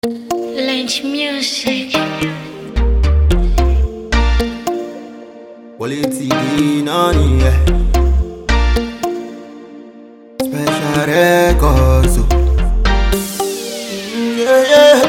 Lynch music. Quality nani yeah. Special records oh. Mm, yeah, yeah.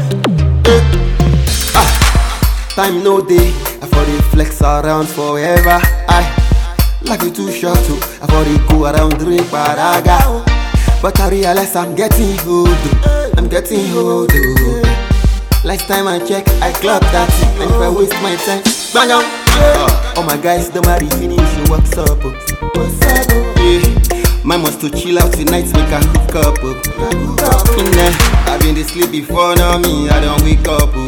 Eh. Ah. Time no day I for the flex around forever I Life is too short to I for the go around drink paraga oh. But I realize I'm getting old oh. I'm getting old oh. Last time I check, I clock that And if I waste my time, bang on uh, All my guys, don't marry, finish your what's up oh. What's up oh. Yeah, mine must to chill out tonight, make a hook up oh. Nah, I've been to sleep before, now me, I don't wake up oh.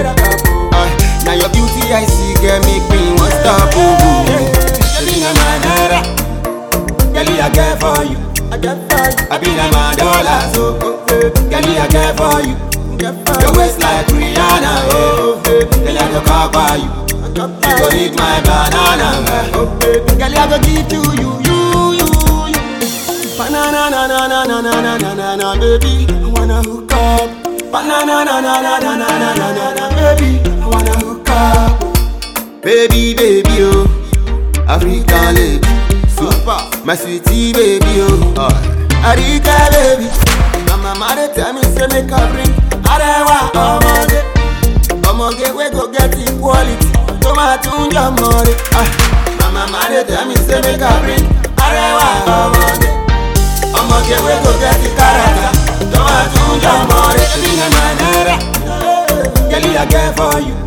Uh, now your beauty I see, girl, make me want stop oh. Selena Manara, girl, I get for you I been a my dollars, oh, oh, eh. girl, I get for you your waist like Rihanna, oh Girl, I go cover you You go eat my banana, oh Girl, I go give to you, you, you, you Banana, na, na, na, na, na, na, na, na, na, baby I wanna hook up Banana, na, na, na, na, na, na, na, na, na, baby I wanna hook up Baby, baby, oh African lady Super My sweetie, baby, oh Arika, baby My mama, they tell me, say, make a bring Arewa ọmọge ọmọge wey go get equality tó máa tún jọ mọ́re. My mama dey tell me say make I bring Arewa ọmọge ọmọge wey go get character tó máa tún jọ mọ́re. Ẹbí na my naira, girl I get for you.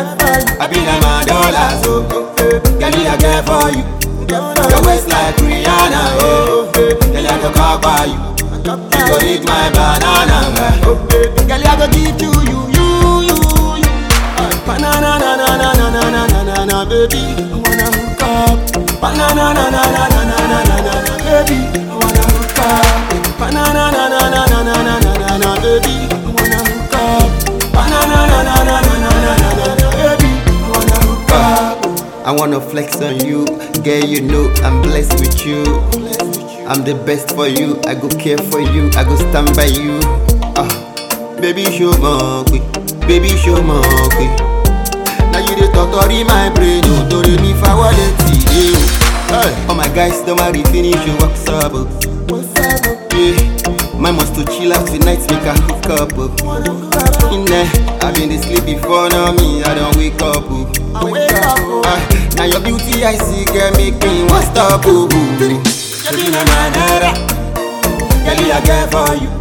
Àbí na my dollars o, girl I get for you. Your waist like Rihanna, oh, girl I go cover you. You go eat my banana, oh baby. Girl, I go give to you, you, you, you. Banana, na, na, na, na, na, na, na, na, na, baby. I wanna hook up. Banana, na, na, na, na, na, na, na, na, na, baby. I wanna hook up. Banana, na, na, na, na, na, na, na, na, na, baby. I wanna hook up. Banana, na, na, na, na, na, na, na, na, na, baby. I wanna hook up. I wanna flex on you, girl. You know I'm blessed with you. I'm the best for you. I go care for you. I go stand by you. Ah, baby show more quick. Baby show more quick. Now you the totori my brain. Oh, do re mi fa wale ti. Hey, all my guys don't marry finish your what's up. oh. Yeah, my must to chill out tonight make a hook up. Oh. In there, I've been to sleep before now me. I don't wake up. Oh. Ah, now your beauty I see, girl, make me want stop. Oh. Selena Manara, girl, I get for you.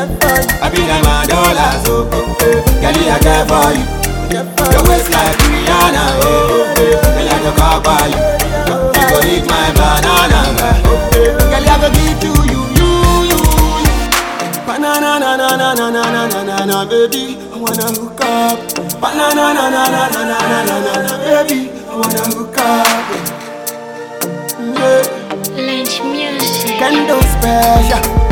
I be like my dollars, oh, oh, eh. girl, I get for you. Your waist like Rihanna, oh, eh. girl, I go cover you. You go eat my banana, oh, eh. girl, I go give to you, you, you, you. Banana, na, na, na, na, na, na, na, na, na, baby, I wanna hook up. Banana, na, na, na, na, na, na, na, na, na, baby, I wanna hook up. Yeah. Lynch music. Kendo special